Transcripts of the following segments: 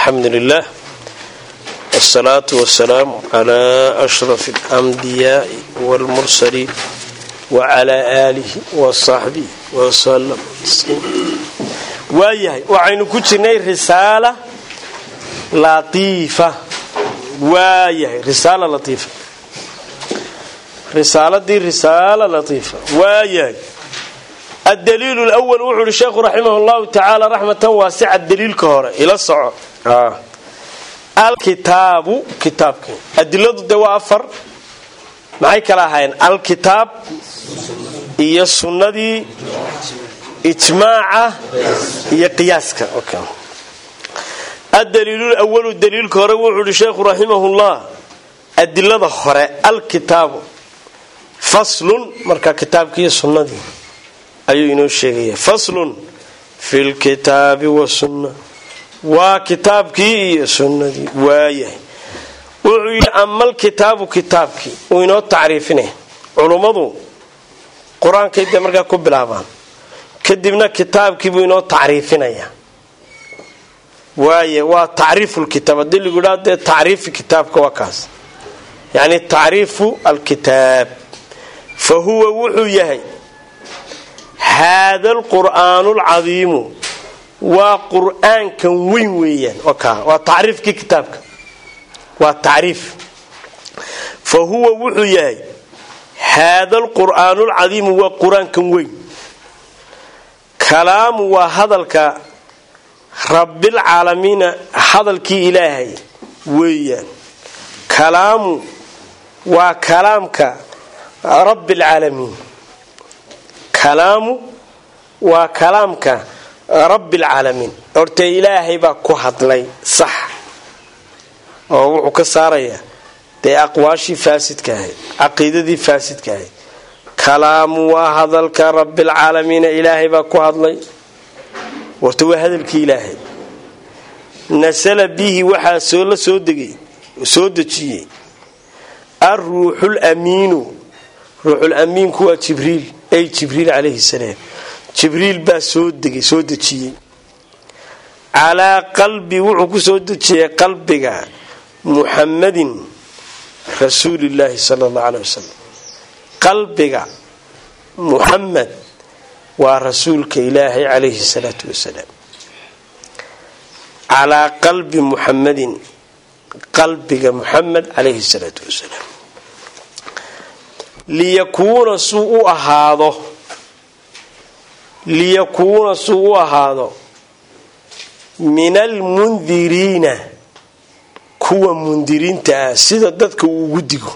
alxamdu lilah wsalaatu wasalaamu calaa ashraf alambiyaai waalmursaliin wacalaa aalihi wasaxbihi wasalam waayahay waxaynu ku jirnay risaala latiifa waayahay risaala latiifa risaaladii risaala latiifa waayahay addaliilu lwal wuxuu uhi sheekhu raximah llahu tacaala raxmatan waasica daliilka hore ila soco alkitaabu kitaabki adiladu de waa afar maxay kala ahaayeen alkitaab iyo sunnadii ijmaaca iyo qiyaaska addaliilu lwalu daliilka hore wuxuu uhi sheekhu raximahullah adilada hore alkitaabu faslun marka kitaabki iyo sunnadii ayuu inoo sheegaya faslun fi lkitaabi wasunna waa kitaabkii iyo sunnadii waayahay wuxuu yidhi amal kitaabu kitaabkii uu inoo tacriifinaya culummadu qur-aankay dee markaa ku bilaabaan kadibna kitaabkiibuu inoo tacriifinaya waaye waa tacriifu lkitaab haddii lagu idhaa dee tacriifi kitaabka waa kaas yacni tacriifu alkitaab fa huwa wuxuu yahay haada alqur'aanu alcadiimu waa qur'aankan weyn weeyaan waa tacriifkii kitaabka waa tacriif fa huwa wuxuu yahay haada alqur'aanu alcadiimu waa qur-aankan weyn kalaamu waa hadalka rabbilcaalamiina hadalkii ilaahay weeyaan kalaamu waa kalaamka rabbilcaalamiin kalaamu waa kalaamka rabbilcaalamiin hortee ilaahay baa ku hadlay sax oo wuxuu ka saarayaa dee aqwaashii faasidka ahayd caqiidadii faasidka ahayd kalaamu waa hadalka rabbilcaalamiina ilaahay baa ku hadlay warta waa hadalkii ilaahay nasala bihi waxaa soo la soo degay soo dejiyey alruuxul amiinu ruuxul amiinku waa jibriil ay jibriil calayhi salaam jibriil baa soo degay soo dejiyey calaa qalbi wuxuu ku soo dejiyey qalbiga muxamadin rasuulillaahi sala allahu caley wasalam qalbiga muxamed waa rasuulka ilaahay calayhi salaatu wasalaam calaa qalbi muxamadin qalbiga muxamed calayhi salaatu wasalaam liyakuuna suu u ahaado liyakuuna suu u ahaado min almundiriina kuwa mundiriinta ah sida dadka uu ugu digo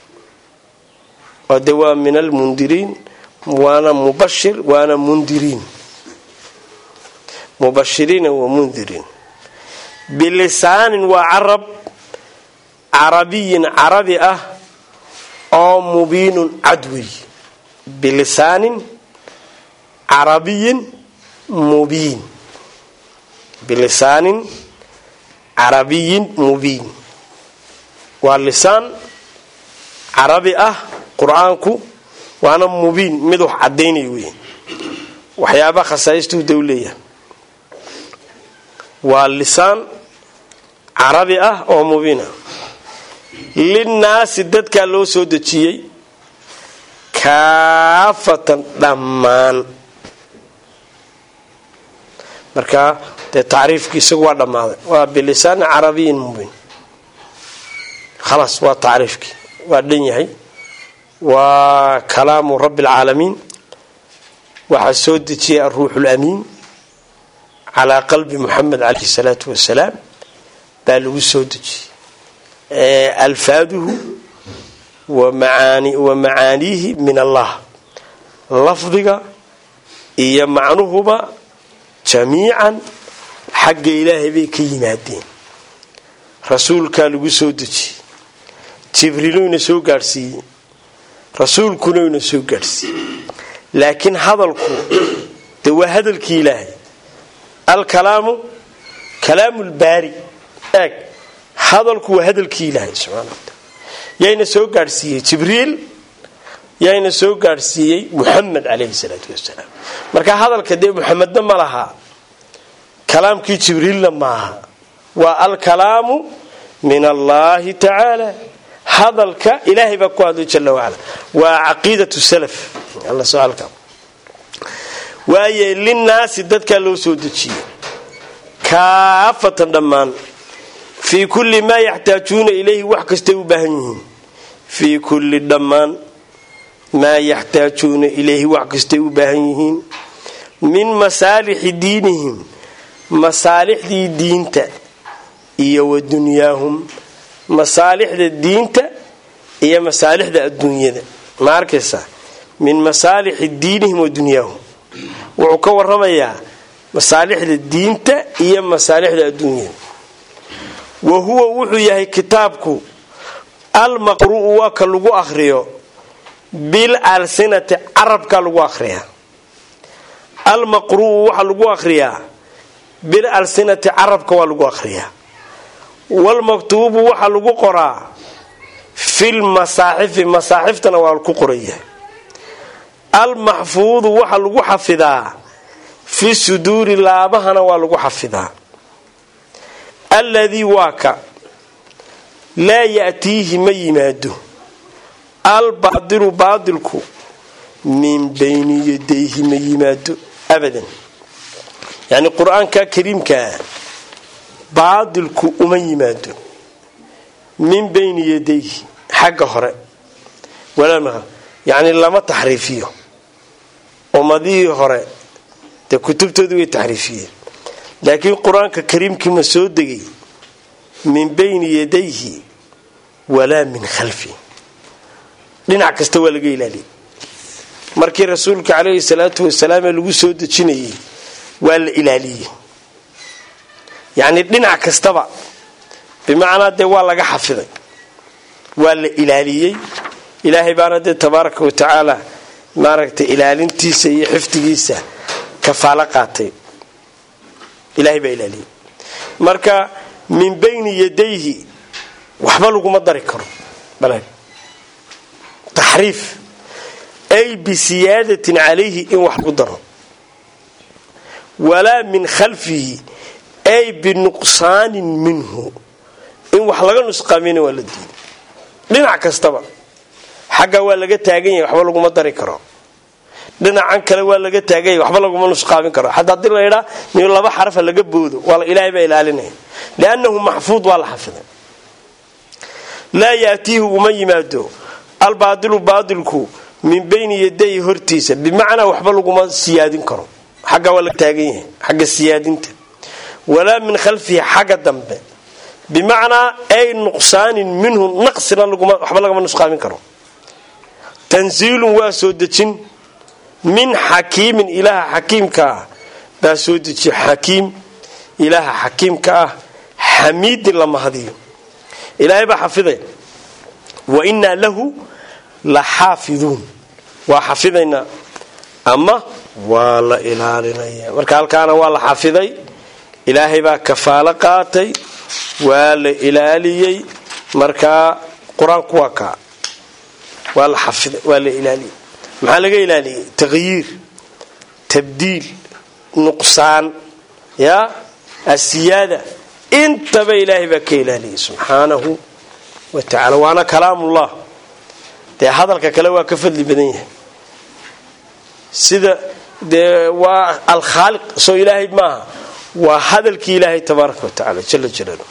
oo de waa min almundiriin waana mubashir waana mundiriin mubashiriina wa mundiriin bilisaanin waa carab carabiyin carabi ah oo mubiinun cadwey bilisaanin carabiyin mubiin bilisaanin carabiyin mubiin waa lisaan carabi ah qur-aanku waana mubiin mid wax cadaynay wey waxyaabaha khasaaistuu da u leeyahay waa lisaan carabi ah oo mubiin ah linnaasi dadkaa loo soo dejiyey kaafatan dhammaan markaa dee tacriifkii isagu waa dhammaaday waa bilisaanin carabiyin mubiin khalaas waa tacriifkii waa dhan yahay waa kalaamu rabbi alcaalamiin waxaa soo dejiyay alruuxu lamiin calaa qalbi muxamed calayhi salaatu wasalaam baa lagu soo dejiyey alfaaduhu wa macaaniihi min allah lafdiga iyo macnuhuba jamiican xagga ilaahay bay ka yimaadeen rasuulkaa lagu soo dejiyey jibriiluyna soo gaadhsiiyey rasuulkunayna soo gaadhsiiyey laakiin hadalku de waa hadalkii ilaahay alkalaamu kalaamu lbaari eeg hadalku waa hadalkii ilaahay subxana wataala yayna soo gaadhsiiyey jibriil yayna soo gaadhsiiyey muxamed calayhi salaatu wasalaam marka hadalka dee muxamedna ma laha kalaamkii jibriilna maaha waa alkalaamu min allahi tacaala hadalka ilaahay baa ku hadlay jala wacala waa caqiidatu salaf waaye linnaasi dadkaa loo soo dejiyey kaafatan dhammaan fii kulli maa yaxtaajuuna ilayhi wax kastay u baahan yihiin fii kulli dhammaan maa yaxtaajuuna ilayhi wax kastay u baahan yihiin min masaalixi diinihim masaalixdii diinta iyo wa dunyaahum masaalixda diinta iyo masaalixda adduunyada ma arkaysaa min masaalixi diinihim wa dunyaahum wuxuu ka waramayaa masaalixda diinta iyo masaalixda adduunyada wa huwa wuxuu yahay kitaabku almaqru'u waa ka lagu akhriyo bil alsinati carabka lagu akhriyaa almaqru'u waxaa lagu akhriyaa bil alsinati carabka waa lagu akhriyaa walmaktuubu waxaa lagu qoraa fil masaaxifi masaaxiftana waa ku qoraya almaxfuudu waxaa lagu xafidaa fi suduuri laabahana waa lagu xafidaa alladii waa ka laa ya'tiihi ma yimaado albaadilu baadilku min bayni yadayhi ma yimaado abadan yacni qur-aanka kariimkaa baadilku uma yimaado min bayni yadayhi xagga hore yacni lama taxriifiyo ummadihii hore dee kutubtoodii way taxriifiyeen laakiin qur-aanka kariimkii ma soo degay min bayni yadayhi walaa min khalfi dhinac kasta waa laga ilaaliyay markii rasuulka caleyhi salaatu wasalaam ee lagu soo dejinayay waa la ilaaliyey yacni dhinac kastaba bimacnaa dee waa laga xafiday waa la ilaaliyey ilaahay baana dee tabaaraka wa tacaala maaragtay ilaalintiisa iyo xifdigiisa kafaalo qaatay ilaahay baa ilaaliyey marka min bayni yadayhi waxba laguma dari karo taxriif ay bisiyaadatin calayhi in wax lagu daro walaa min khalfihi ay binuqsaanin minhu in wax laga nusqaamina waa la diiday dhinac kastaba xagga waa laga taagan yahay waxba laguma dari karo dhinacan kale waa laga taagan yahay waxba laguma nusqaamin karo xataa hadii laydhaa min laba xarafa laga boodo ilaahay baa ilaalinaya liannahu maxfuud waa la xafiday laa yaatiihi uma yimaado albaadilu baadilku min bayni yaday hortiisa bimacnaa waxba laguma siyaadin karo xagga waa laga taagan yahay xagga siyaadinta walaa min khalfihi xagga dambe bimacnaa ay nuqsaanin minhu naqsina waxba lagama nusqaamin karo tansiilun waa soo dejin min xakiimin ilaaha xakiimka ah baa soo dejiya xakiim ilaaha xakiimka ah xamiidin la mahadiyo ilaahay baa xafiday wa innaa lahu la xaafiduun waa xafidaynaa ama waa la ilaalinaya marka halkaana waa la xafiday ilaahay baa kafaalo qaatay waa la ilaaliyey markaa qur-aanku waa kaa waa la xafiday waa la ilaaliyey maxaa laga ilaaliyey taqyiir tabdiil nuqsaan ya asiyaada intaba ilaahay baa ka ilaaliyey subxaanahu wa tacala waana kalaamullah dee hadalka kale waa ka fadli badan yahay sida dee waa alkhaaliq soo ilaahay maaha waa hadalkii ilaahay tabaaraka wa tacala jala jalaalu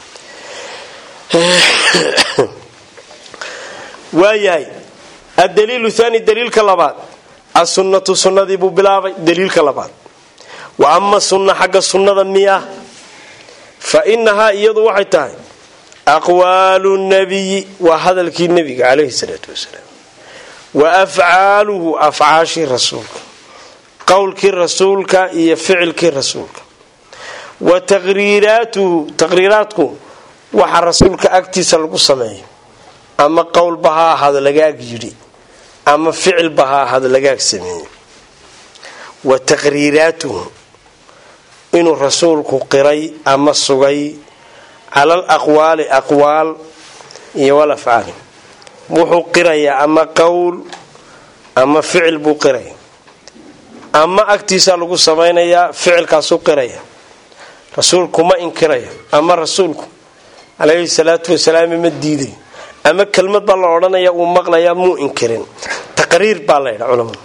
waayahay addaliilu thani daliilka labaad asunnatu sunnadii buu bilaabay daliilka labaad wa ama sunna xagga sunnada miya fa inahaa iyadu waxay tahay aqwaalu nabiyi waa hadalkii nebiga calayhi salaatu wasalaam wa afcaaluhu afcaashii rasuulka qowlkii rasuulka iyo ficilkii rasuulka wa taqriiraatuhu taqriiraadku waxa rasuulka agtiisa lagu sameeyo ama qowlba ha ahaado lagaag yidhi ama ficilba ha ahaado lagaag sameeyo wa taqriiraatuhu inuu rasuulku qiray ama sugay cala al aqwaali aqwaal iyo wal afcaali wuxuu qirayaa ama qowl ama ficil buu qiraya ama agtiisaa lagu samaynayaa ficilkaasuu qiraya rasuulku ma inkirayo ama rasuulku calayhi salaatu wasalaam ma diidayo ama kelmad baa la odhanaya uu maqlayaa muu inkirin taqriir baa la ydha culamadu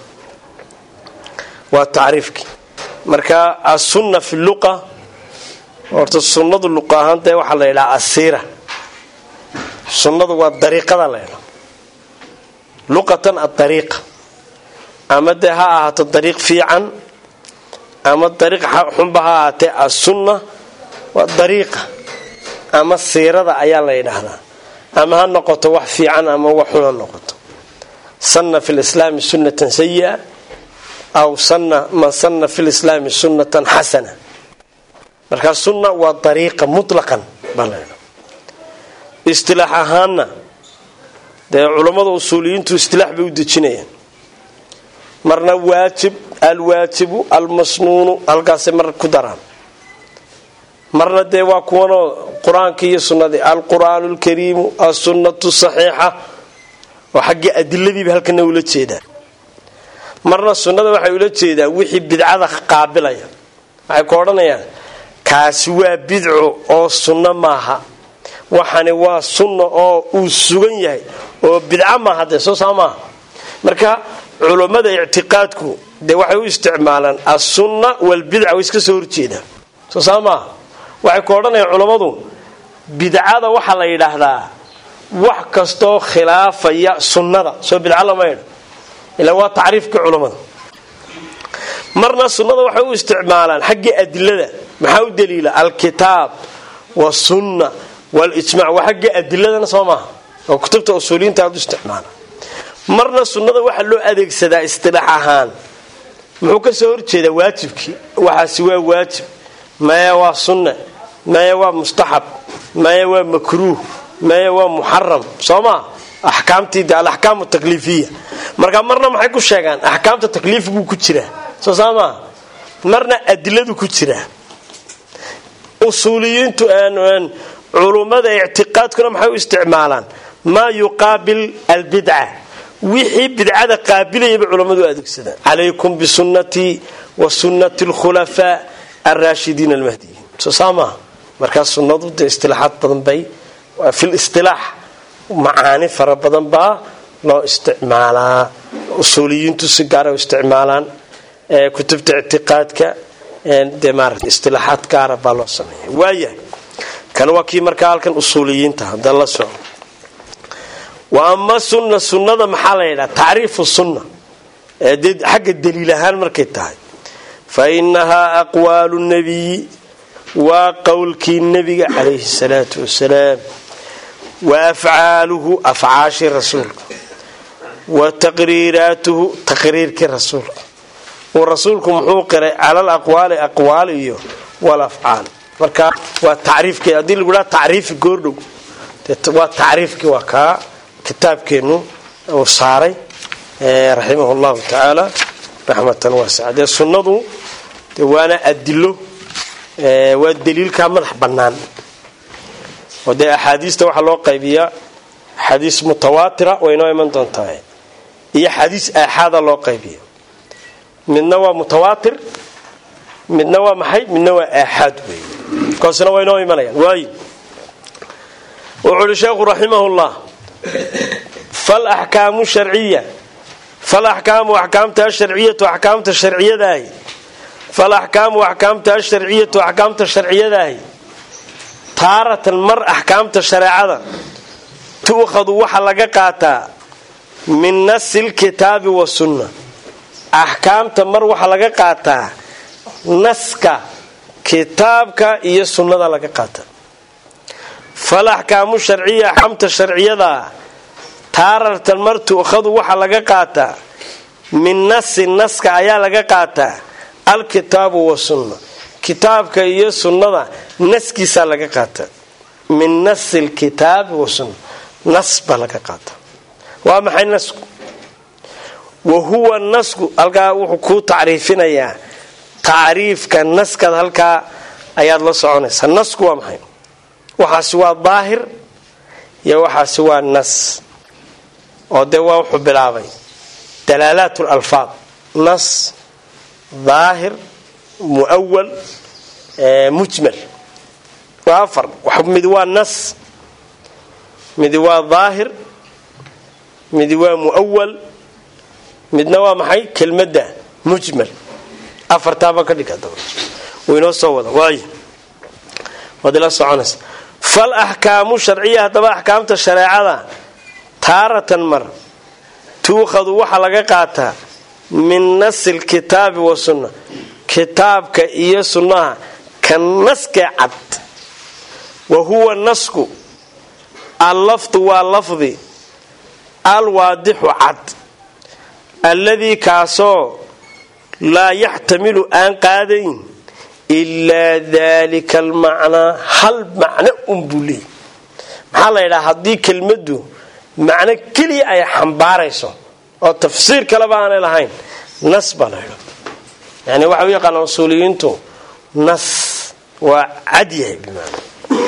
waa tacriifkii marka asunna fi luqa horta sunnadu luqa ahaan dee waxaa la ydhaha asiira sunnadu waa dariiqada la ydhaa luqatan adariiqa ama dee ha ahaato dariiq fiican ama dariiq xunba ha ahaatee asunna waa dariiqa ama siirada ayaa la yidhaahdaa ama ha noqoto wax fiican ama wax xun ha noqoto sanna fi lislaami sunnatan sayi'a aw sanna man sanna fi lislaami sunnatan xasana markaa sunna waa dariiqa mutlaqan baa la ydhaha istilaax ahaanna dee culammada usuuliyiintu istilaax bay u dejinayaan marna waajib alwaajibu almasnuunu halkaasay mar ku daraan marna dee waa kuwanoo qur-aanka iyo sunnadii alqur'aanu alkariimu alsunnatu saxiixa oo xaggii adiladiiba halkana ula jeedaan marna sunnada waxay ula jeedaan wixii bidcada qaabilaya waxay ku odhanayaan kaasi waa bidco oo sunno maaha waxani waa sunna oo uu sugan yahay oo bidco maaha dee soo saa maaha marka culummada ictiqaadku dee waxay u isticmaalaan assunna walbidca way iska soo horjeedaan soo saa maaha waxay ku odhanayaan culammadu bidcada waxaa la yidhaahdaa wax kastoo khilaafaya sunnada soo bidco lama ydha ilaa waa tacriifkii culammada marna sunnada waxay u isticmaalaan xaggii adilada maxaa u daliila alkitaab wasunna walijmac waa xaggii adiladana soo maaha oo kutubta usuuliyiinta aad u isticmaala marna sunnada waxaa loo adeegsadaa istilaax ahaan muxuu ka soo horjeedaa waajibkii waxaasi waa waajib maya waa sunna maya waa mustaxab maya waa makruuh maya waa muxaram soo maa axkaamtii de alaxkaamu takliifiya marka marna maxay ku sheegaan axkaamta takliifiguu ku jiraa soo saa maa marna adiladu ku jiraa usuuliyiintu culummada ictiqaadkuna maxay u isticmaalaan maa yuqaabil albidca wixii bidcada qaabilayaba culammadu u adeegsadaan calaykum bisunnatii wa sunnati alkhulafaa alraashidiin almahdiyiin soo saa maaha markaa sunnadu dee istilaaxaad badan bay fil istilaax macaani fara badan baa loo isticmaalaa usuuliyiintu si gaara u isticmaalaan kutubta ictiqaadka dee maarata istilaaxaad gaara baa loo sameeya waayahay kan waa kii markaa halkan usuuliyiinta hadda la soco wa ama sunna sunnada maxaa la yidhaha tacriifu sunna dee xagga daliil ahaan markay tahay fa inahaa aqwaalu nabiyi waa qowlkii nebiga calayhi salaatu wasalaam wa afcaaluhu afcaashii rasuulka wa taqriiraatuhu taqriirkii rasuulka uu rasuulku muxuu qiray cala alaqwaali aqwaal iyo walafcaal marka waa tacriifkee haddii lagu dhaha tacriifi goordhow waa tacriifkii waa kaa kitaabkeennu uu saaray raximah llahu tacaala raxmatan waasica dee sunnadu de waana adilo waa daliilkaa madax bannaan oo dee axaadiista waxaa loo qaybiyaa xadiis mutawaatira way noo iman doontaa iyo xadiis aaxaada loo qaybiya midna waa mutawaatir midna waa maxay midna waa aaxaad wey kaasina way noo imanayaan waayo wuxuu uhi sheekhu raximahullah falaxkaamu sharciya falaxkaamu axkaamta asharciyatu axkaamta sharciyadaahi falaxkaamu axkaamta asharciyatu axkaamta sharciyadaahi taaratan mar axkaamta shareecada tu'khadu waxa laga qaataa min nasi lkitaabi wasunna axkaamta mar waxaa laga qaataa naska kitaabka iyo sunnada laga qaataa falaxkaamu sharciya axkaamta sharciyadaa taaratan mar tu'khadu waxaa laga qaataa min nasi naska ayaa laga qaataa alkitaabu wasunna kitaabka iyo sunnada naskiisaa laga qaataa min nasi lkitaabi wasunna nas baa laga qaataa waa maxay nasku wa huwa nasku halkaa wuxuu kuu tacriifinayaa tacriifka naskaad halkaa ayaad la soconaysaa nasku waa maxay waxaasi waa daahir iyo waxaasi waa nas oo dee waa wuxuu bilaabay dalaalaat lalfaad nas daahir mu'awal mujmal waa afar midi waa nas midi waa daahir midi waa mu'awal midna waa maxay kelmadda mujmal afartaaba ka dhig hadaba waynoo soo wada waay waad ila soconaysa fal axkaamu sharciya haddaba axkaamta shareecada taaratan mar tuukhadu waxaa laga qaataa min nasi lkitaabi wa sunna kitaabka iyo sunnaha ka naskee cad wa huwa nasku allafdu waa lafdi alwaadixu cad alladii kaasoo laa yaxtamilu aan qaadayn ilaa dalika almacnaa hal macno unbuu leey maxaa la yidhaha haddii kelmaddu macno keliya ay xambaarayso oo tafsiir kaleba aanay lahayn nas baa la ydhaa yani waxa u yaqaana usuuliyiintu nas waa cad yahay bimaana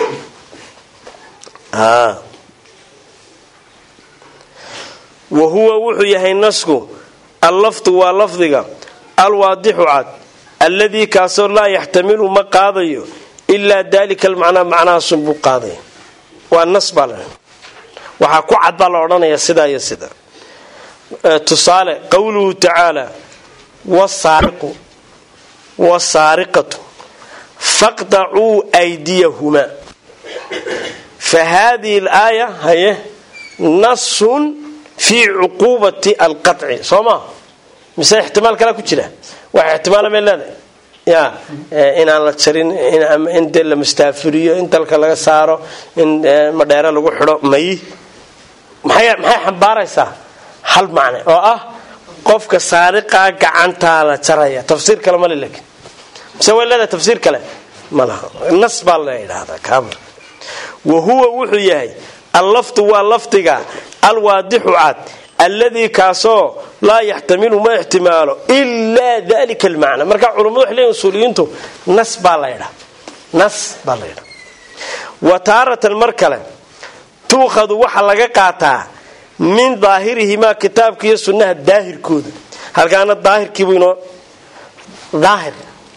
wa huwa wuxuu yahay nasku allafdu waa lafdiga alwaadixu cad alladii kaasoo laa yaxtamilu ma qaadayo ilaa dalika almacnaa macnahaasun buu qaadaya waa nas baa la waxaa ku cad baa la odhanaya sidaa iyo sida tusaale qowluhu tacaala wasaariqu wasaariqatu faqdacuu aydiyahumaa fa haadihi alaaya haye nasun fii cuquubati alqaci soo maa mise ixtimaal kalaa ku jira waxa ixtimaala may leedahay ya inaan la jarin in dee la mustaafiriyo in dalka laga saaro in madheere lagu xidho may maxay xambaaraysaa hal macne oo ah qofka saariqaa gacantaa la jaraya tafsiir kale male lakin mise way leedahay tafsiir kale ma laha nas baa la yidhaahdaa kaamar wa huwa wuxuu yahay allafdu waa lafdiga alwaadixu cad alladii kaasoo laa yaxtamilu ma ixtimaalo ilaa dalika almacna marka culummadu waxay leeyihin usuuliyiintu nas baa la ydhaa nas baa la ydhaa wa taaratan mar kale tuukhadu waxa laga qaataa min daahirihimaa kitaabka iyo sunnaha daahirkooda halkaana daahirkiibu inoo daahir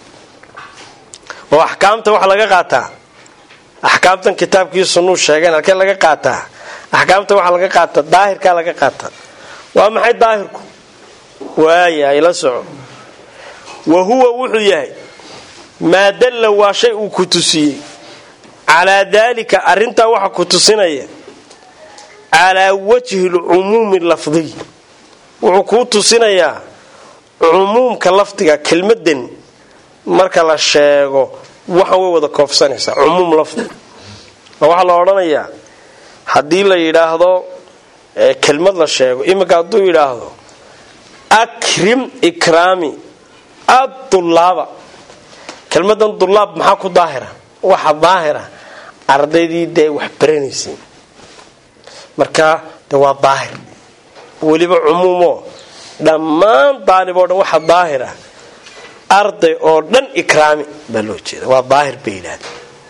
oo axkaamta waxa laga qaataa axkaamtan kitaabkiiyo sunnuu sheegeen halkee laga qaataa axkaamta waxaa laga qaataa daahirkaa laga qaataa waa maxay daahirku waaya ila soco wa huwa wuxuu yahay maa dalla waa shay uu ku tusiyey calaa daalika arrintaa waxa ku tusinaya calaa wajhi lcumuumi lafdiy wuxuu kuu tusinayaa cumuumka lafdiga kelmadan marka la sheego waxan way wada koofsanaysaa cumuum lafdi oo waxaa la odhanayaa haddii la yidhaahdo kelmad la sheego iminka hadduu yidhaahdo akrim ikraami adulaaba kelmadan dulaab maxaa ku daahira waxa daahira ardaydii dee wax baranaysay marka de waa daahir weliba cumuumoo dhammaan daalib oo dhan waxa daahira arday oo dhan ikraami baa loo jeeda waa daahir bay yidhahda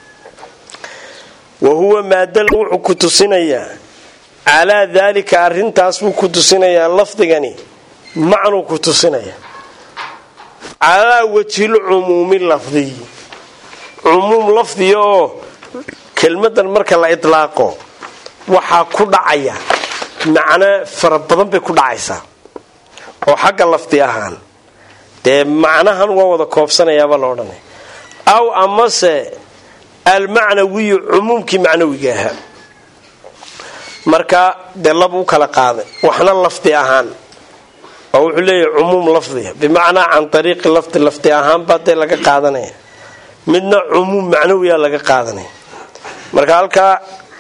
wa huwa maadal wuxuu ku tusinayaa calaa daalika arintaas buu ku tusinayaa lafdigani macnuu ku tusinaya calaa wajhil cumuumi lafdiy cumuum lafdiya oo kelmadan marka la idlaaqo waxaa ku dhacaya macno fara badan bay ku dhacaysaa oo xagga lafdi ahaan dee macnahan waa wada koobsanayaabaa la odhanaya aw amase almacnawiyu cumuumkii macnawiga ahaa marka dee lab u kala qaaday waxna lafdi ahaan oo wuxuu leeyahay cumuum lafdiga bimacnaa can ariiqi lafdi lafdi ahaanbaa dee laga qaadanaya midna cumuum macnawiya laga qaadanaya marka halkaa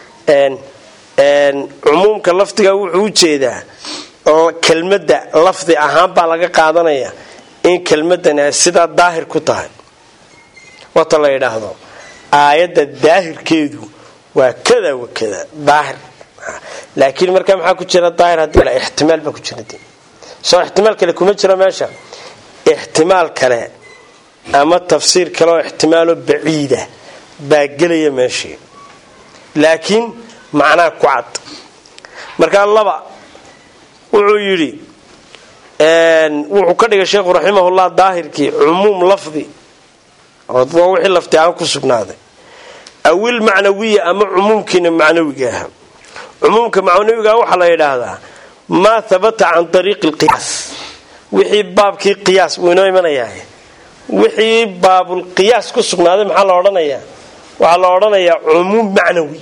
cumuumka lafdiga wuxuu u jeedaa kelmadda lafdi ahaan baa laga qaadanaya in kelmadani ay sidaa daahir ku tahay wata la yidhaahdo aayadda daahirkeedu waa kada wa kada daahir laakiin markaa maxaa ku jira daahir haddii la ixtimaal baa ku jira soo ixtimaal kale kuma jiro meesha ixtimaal kale ama tafsiir kale oo ixtimaaloo baciida baa gelaya meeshii laakiin macnaha ku cad markaa laba wuxuu yidhi wuxuu ka dhigay sheekhu raximahullah daahirkii cumuum lafdi waa wixii lafti ahaan ku sugnaaday awil macnawiya ama cumuumkiina macnawiga aha cumuumka macnawiga waxaa la yidhaahdaa maa habata can ariiqi lqiyaas wixii baabkii qiyaas wuu inoo imanayaa wixii baabulqiyaas ku sugnaaday maxaa la odhanayaa waxaa la odhanayaa cumuum macnawi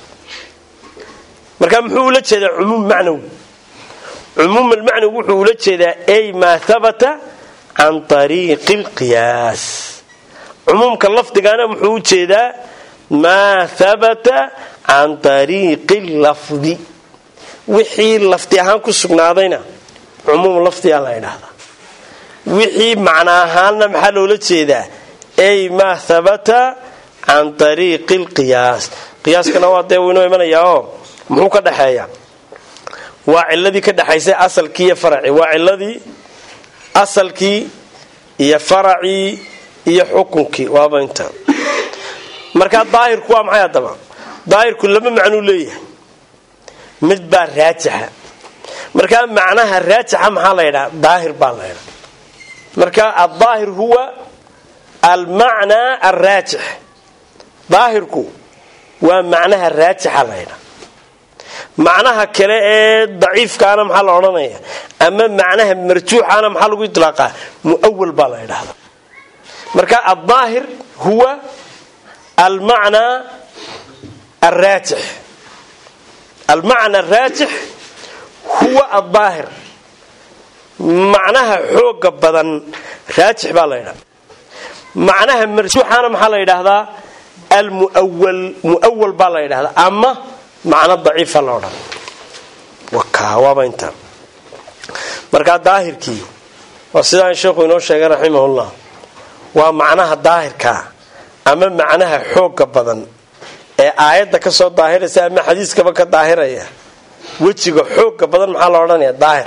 marka muxuu ula jeedaa cumuum macnawi cumuum almacnawi wuxuu ula jeedaa ay maa habata can ariiqi lqiyaas cumuumka lafdigaana muxuu u jeedaa maa habata can ariiqi lafdi wixii lafdi ahaan ku sugnaadayna cumuum lafdigaa la ydhaahdaa wixii macna ahaanna maxaa loola jeedaa ay maa habata can ariiqi lqiyaas qiyaaskana waa dee wuu inoo imanayaa oo muxuu ka dhexeeya waa ciladii ka dhexaysay asalkii iyo faracii waa ciladii asalkii iyo faracii iyo xukunkii waaba inta markaa daahirku waa maxay haddaba daahirku laba macnuu leeyahay mid baa raajixa markaa macnaha raajixa maxaa la ydhaha daahir baa la ydhaa marka aldaahir huwa almacnaa alraajix daahirku waa macnaha raajixa la ydhaa macnaha kale ee daciifkaana maxaa la odhanaya ama macnaha marjuuxana maxaa lagu ilaaqaa muawal baa la ydhahda marka aldaahir huwa almacnaa alraajix almacna araajix huwa aldaahir macnaha xooga badan raajix baa la ydhahda macnaha marjuuxana maxaa la yidhaahdaa almuwal muawal baa la yidhahdaa ama macno daciifa la odhan waaba intaa markaa daahirkii waa sidaan sheekhu inoo sheegay raximahullah waa macnaha daahirkaa ama macnaha xooga badan ee aayadda ka soo daahiraysa ama xadiiskaba ka daahiraya wejiga xooga badan maxaa la odhanaya daahir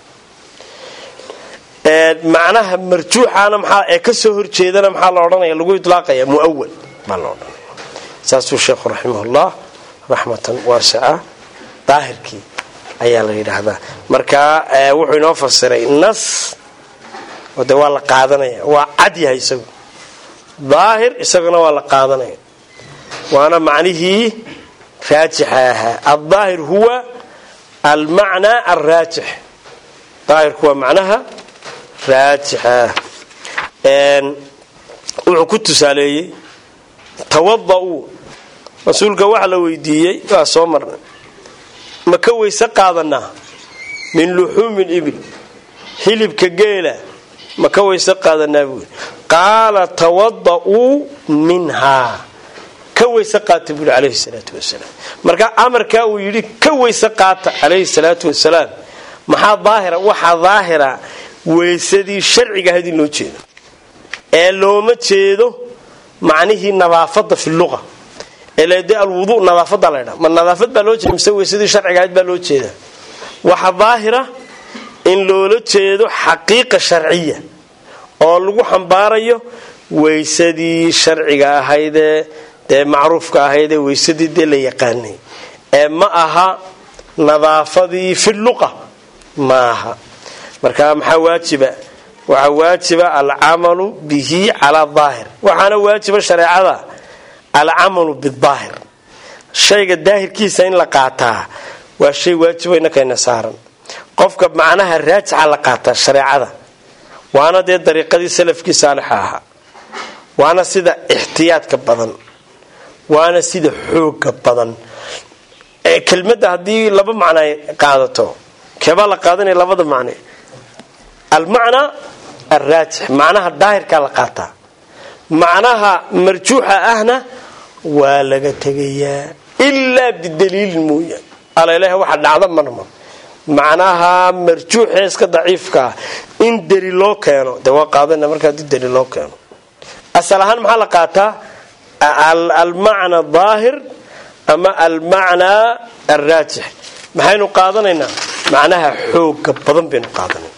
macnaha marjuuxana maxaa ee kasoo horjeedana maxaa la odhanaya lagu ilaaqaya muawal baa la odhanaya saasuu sheekhu raximahullah raxmatan waasica daahirkii ayaa la yidhaahdaa marka wuxuu inoo fasiray nas oo de waa la qaadanaya waa cad yahay isagu daahir isaguna waa la qaadanaya waana macnihii raajixa ahaa aldaahir huwa almacnaa alraajix daahirku waa macnaha raajixa wuxuu ku tusaaleeyey tawada-uu rasuulka waxa la weydiiyey waa soo marnay ma ka weyse qaadanaa min luxuumi libil hilibka geela ma ka weyse qaadanaa buui qaala tawada-uu minhaa ka weyse qaata buui calayhi salaatu wasalaam marka amarkaa uu yidhi ka weyse qaata calayhi salaatu wasalaam maxaa daahira waxaa daahira weysadii sharciga ahayd in loo jeedo ee looma jeedo macnihii nadaafada fi luqa de alwudu nadaafada laydha ma nadaafad baa loo jeeda mise weysadii sharciga ahayd baa loo jeeda waxa daahira in loola jeedo xaqiiqa sharciya oo lagu xambaarayo weysadii sharciga ahaydee dee macruufka ahaydee weysadii dee la yaqaanay ee ma aha nadaafadii fi luqa ma aha marka maxaa waajiba waxaa waajiba alcamalu bihi calaa daahir waxaana waajiba shareecada alcamalu bidaahir shayga daahirkiisa in la qaataa waa shay waajibo inakayna saaran qofka macnaha raajixa la qaataa shareecada waana dee dariiqadii salafkii saalixa ahaa waana sida ixtiyaadka badan waana sida xooga badan kelmadda haddii laba macno ay qaadato keebaa la qaadanaya labada macne almacnaa alraajix macnaha daahirkaa la qaataa macnaha marjuuxa ahna waa laga tegayaa ilaa bidaliilin mooya alaleha waxa dhacda marma macnaha marjuuxee iska daciifkaa in deli loo keeno de waa qaadana marka hadii deli loo keeno asal ahaan maxaa la qaataa almacna daahir ama almacnaa alraajix maxaynu qaadanaynaa macnaha xooga badan baynu qaadanayna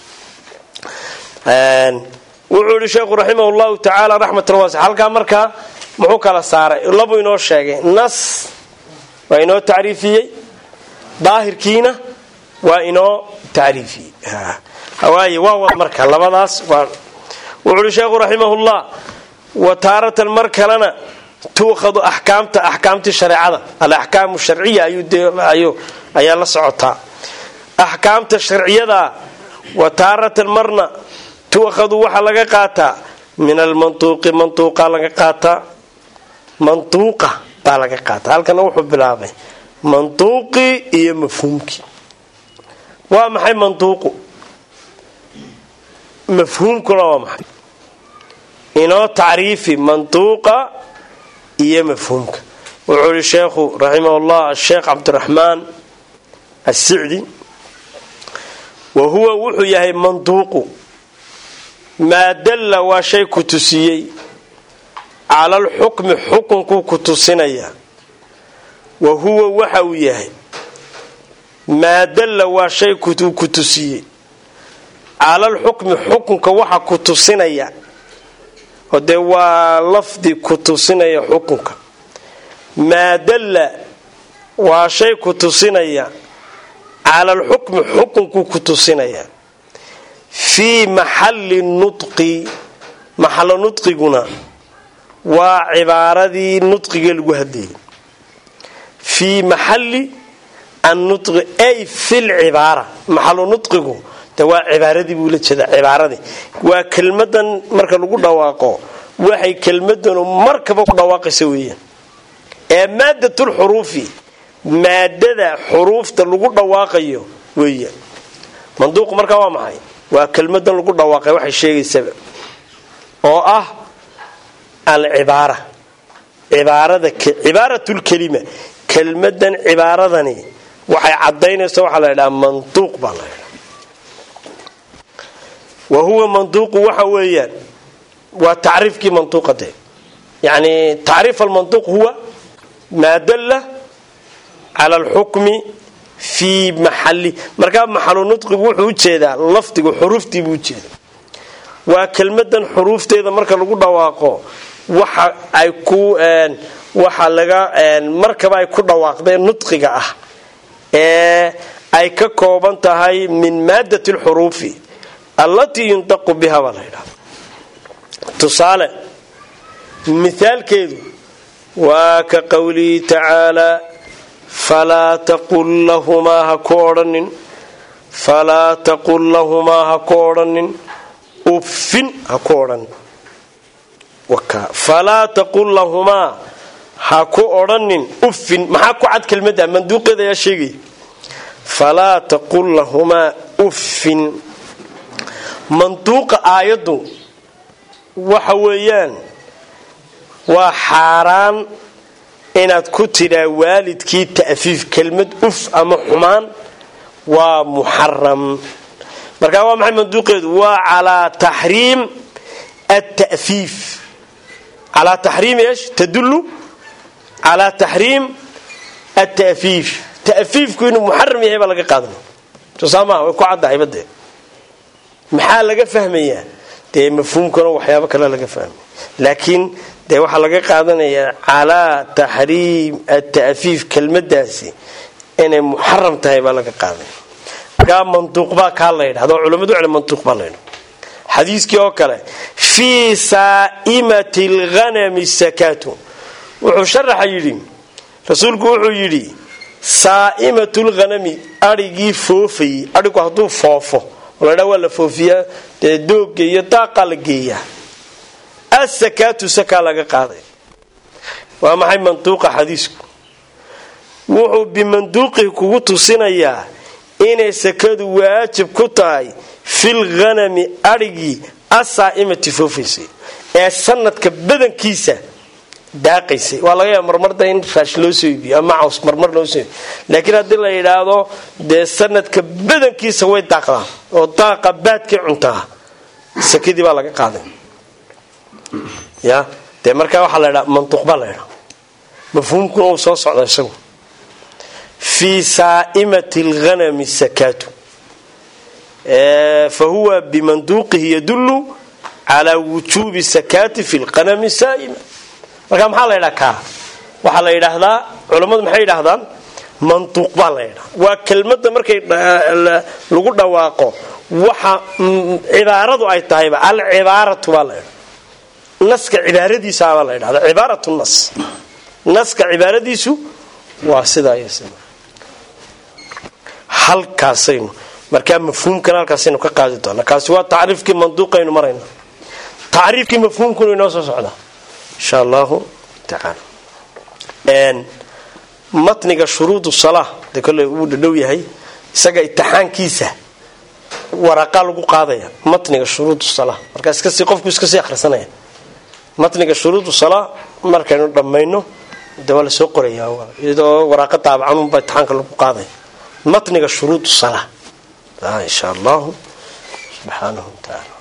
wuxuu yihi sheekhu raximah llahu tacaala raxmatan waasi halkaa markaa muxuu kala saaray labuu inoo sheegay nas waa inoo tacriifiyey daahirkiina waa inoo tacriifiyey waaye waa wad marka labadaas wuxuu yihi sheekhu raximahullah wa taaratan mar kalena tuukhadu axkaamta axkaamtii shareecada alaxkaamu sharciya ayaa la socotaa axkaamta sharciyada wa taaratan marna tuukhadu waxaa laga qaataa min almantuuqi mantuuqa laga qaataa mantuuqa baa laga qaataa halkana wuxuu bilaabay mantuuqii iyo mafhuumkii waa maxay mantuuqu mafhuumkuna waa maxay inoo tacriifi mantuuqa iyo mafhuumka wuxuu ihi sheekhu raximah llah asheekh cabdiraxmaan assicdi wa huwa wuxuu yahay mantuuqu maa dalla waa shay ku tusiyey cala alxukmi xukunkuu ku tusinaya wa huwa waxa uu yahay maa dalla waa shay ku tusiyey cala alxukmi xukunka waxa ku tusinaya oo dee waa lafdi ku tusinaya xukunka maa dalla waa shay ku tusinaya cala alxukmi xukunkuu ku tusinaya fii maxalli nudqi maxallo nudqiguna waa cibaaradii nudqiga lagu hadlayay fii maxalli annudqi ay fil cibaara maxallo nudqigu de waa cibaaradii buu la jeedaa cibaaradii waa kelmadan marka lagu dhawaaqo waxay kelmadanu markaba ku dhawaaqaysa weeyaan ee maadatulxuruufi maadada xuruufta lagu dhawaaqayo weeyaan manduuqu markaa waa maxay waa kelmadan lagu dhawaaqay waxay sheegaysaba oo ah alcibaara cibaarada cibaaratulkelima kelmadan cibaaradani waxay cadaynaysa waxaa la ydhaha manduuq baa la ydhaha wa huwa manduuqu waxa weeyaan waa tacriifkii manduuqa de yani tacriif almanduuq huwa maa dalla cala alxukmi fii maxali markaa maxalu nudqigu wuxuu ujeedaa lafdigu xuruuftii buu ujeeda waa kelmadan xuruufteeda marka lagu dhawaaqo waxa ay ku waxa laga markaba ay ku dhawaaqdeen nudqiga ah ee ay ka kooban tahay min maadat lxuruufi allatii yuntaqu biha baa la ydhahda tusaale mithaalkeedu waa ka qowlihi tacaalaa falaa taqul lahumaa ha ku odhanin falaa taqul lahumaa ha ku odhanin uffin ha ku odhanin falaa taqul lahumaa ha ku odhanin uffin maxaa ku cad kelmadda manduuqeeda ayaa sheegaya falaa taqul lahumaa uffin manduuqa aayaddu waxa weeyaan waa xaaraan inaad ku tidhaa waalidkii ta'fiif kelmad uf ama xumaan waa muxaram markaa waa maxay manduuqeedu waa calaa taxriim atafiif calaa taxriim eesh tadullu calaa taxriim atafiif ta'fiifku inuu muxaram yahay baa laga qaadanaya soo saa maha way ku caddahay badee maxaa laga fahmayaa dee mafhuumkuna waxyaabo kale laga fahmaya laakiin dee waxaa laga qaadanayaa calaa taxriim ata'fiif kelmadaasi inay muxaram tahay baa laga qaadanaya markaa manduuq baa kaa la ydhahda oo culamadu cele manduuq baa la ydhahda xadiiskii oo kale fii saa'imati alghanami sakaatu wuxuu sharaxa yidhi rasuulku wuxuu yidhi saa'imatu lghanami adhigii foofayey adhigu hadduu foofo ladha waa la foofiyaa dee dooga iyo daaqaa la geeyaa asakaatu sakaa laga qaaday waa maxay manduuqa xadiisku wuxuu bimanduuqihi kugu tusinayaa inay sakadu waajib ku tahay fil ghanami adhigii asaa'imati foofaysay ee sanadka badankiisa daaqaysay waa laga yaaba marmarda in raash loo soo iibiyo ama caws marmar loo soo iibiyo laakiin haddii la yidhaahdo dee sanadka badankiisa way daaqdaan oo daaqa baadkay cuntaa sakadii baa laga qaaday ya dee markaa waxaa la ydhaa manduuq baa la ydhaa mafhuumkuna uu soo socda isagu fii saa'imati alghanami sakaatu fa huwa bimanduuqihi yadullu calaa wujuubi sakaati fi lqanami saa'ima marka maxaa la ydhaa kaa waxaa la yidhaahdaa culammadu maxay yidhaahdaan manduuq baa la ydhaa waa kelmadda markay lagu dhawaaqo waxa cibaaradu ay tahayba alcibaaratu baa la ydhaa naska cibaaradiisaabaa la ydhahda cibaarat nas naska cibaaradiisu waa sidaa iyo sida halkaasaynu markaa mafhuumkana halkaasaynu ka qaadi doonaa kaasi waa tacriifkii manduuqaynu marayna tacriifkii mafhuumkuna inoo soo socdaa insha allahu tacaala matniga shuruud salaa de kolley uu dhadhow yahay isaga itixaankiisa waraqaa lagu qaadaya matniga shuruud salaa markaa iskasii qofku iskasii akhrisanaya matniga shuruud salaa markaynu dhammayno de waa lasoo qoraya iyadoo waraaqa daabacanunba itixaanka lagu qaadaya matniga shuruud salaa insha allahu subxaanahu watacaala